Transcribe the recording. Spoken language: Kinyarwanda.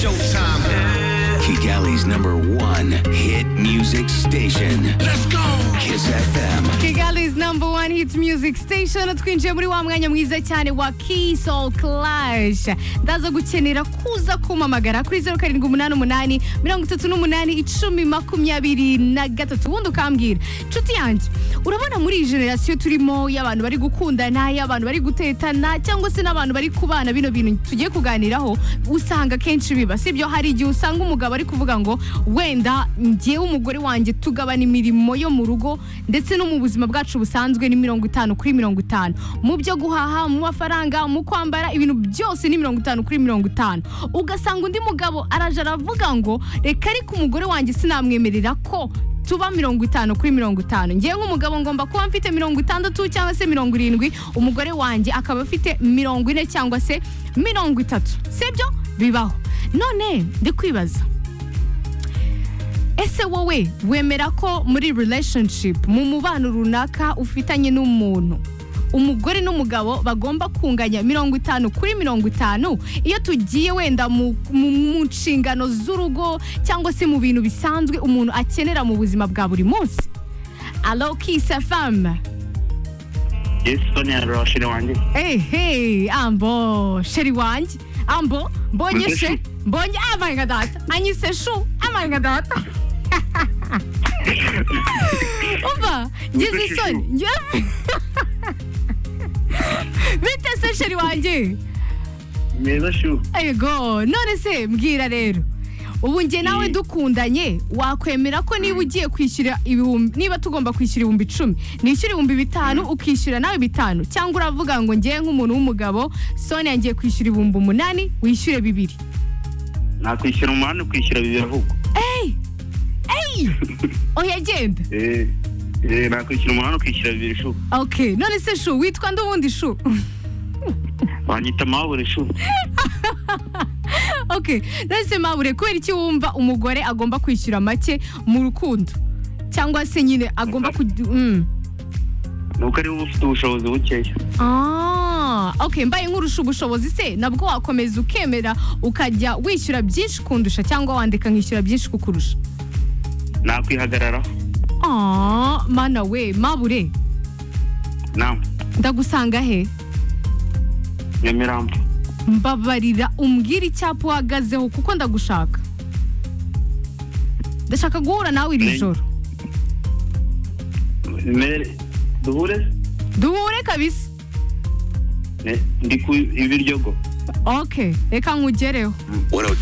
showtime. Kigali's number one hit music station. Let's go. Kiss FM. Kigali's number one hit music station twinjiye muri wa mwanya mwiza cyane wa Kiss All Clash ndaza gukenera kuza kumamagara kuri zeru karindwi umunani umunani mirongo itatu n'umunani icumi makumyabiri na gatatu ubundi ukambwira inshuti yanjye urabona muri iyi generasiyo turimo y'abantu bari gukundana y'abantu bari gutetana cyangwa se n'abantu bari kubana bino bintu tugiye kuganiraho usanga akenshi biba sibyo hari igihe usanga umugabo ari kuvuga ngo wenda njyewe umugore wanjye tugabana imirimo yo mu rugo ndetse no mu buzima bwacu busanzwe ni mirongo itanu kuri mirongo itanu mu byo guhaha mu mafaranga mu kwambara ibintu byose ni mirongo itanu kuri mirongo itanu ugasanga undi mugabo araje aravuga ngo reka ariko umugore wanjye sinamwemerera ko tuba mirongo itanu kuri mirongo itanu ngewe nk'umugabo ngomba kuba mfite mirongo itandatu cyangwa se mirongo irindwi umugore wanjye akaba afite mirongo ine cyangwa se mirongo itatu sibyo bibaho none ndi kwibaza ese wowe wemera ko muri relationship mu mubano runaka ufitanye n'umuntu umugore n'umugabo bagomba kunganya mirongo itanu kuri mirongo itanu iyo tugiye wenda mu, mu, mu nshingano z'urugo cyangwa se mu bintu bisanzwe umuntu akenera mu buzima bwa buri munsi alo kisa famu Jason arashira wanjye ehe ambo sheri wanjye ambo mbonye Mbese she shu? mbonye amanga data anyise shu amanga data umva ngize Mbese shu? isoni ngiye- bite se sheri wanjye meza shu ego none se mbwira rero ubu njye nawe Mm. dukundanye wakwemera ko niba ugiye kwishyura ibihumbi niba tugomba kwishyura ibihumbi icumi nishyura ibihumbi bitanu ukishyura nawe bitanu cyangwa uravuga ngo ngewe nk'umuntu w'umugabo soni yangiye kwishyura ibihumbi umunani wishyure bibiri nakwishyura umunani ukwishyura bibiri ahubwo eyi eyi oya genda Eh, eh, nakwishyura umunani ukishyura bibiri shu ok none se shu witwa ndubundi shu wanyita amabure shu ok none se mabure kubera iki wumva umugore agomba kwishyura make mu rukundo cyangwa se nyine agomba kujya mm. nuko ariwe uba ufite ubushobozi bukeya Ah, ok mbaye nkurusha ubushobozi se nabwo wakomeza ukemera ukajya wishyura byinshi kundusha cyangwa wandika nkishyura byinshi kukurusha nakwihagararaho Ah, mana we mabure nama ndagusanga he nyamirambo mbabarira umbwire icyapa uhagazeho kuko ndagushaka ndashaka guhura nawe iri Ni- joro mere duhure duhure kabisa Ne, ndi ku ibiryogo ok reka nkugereho 102.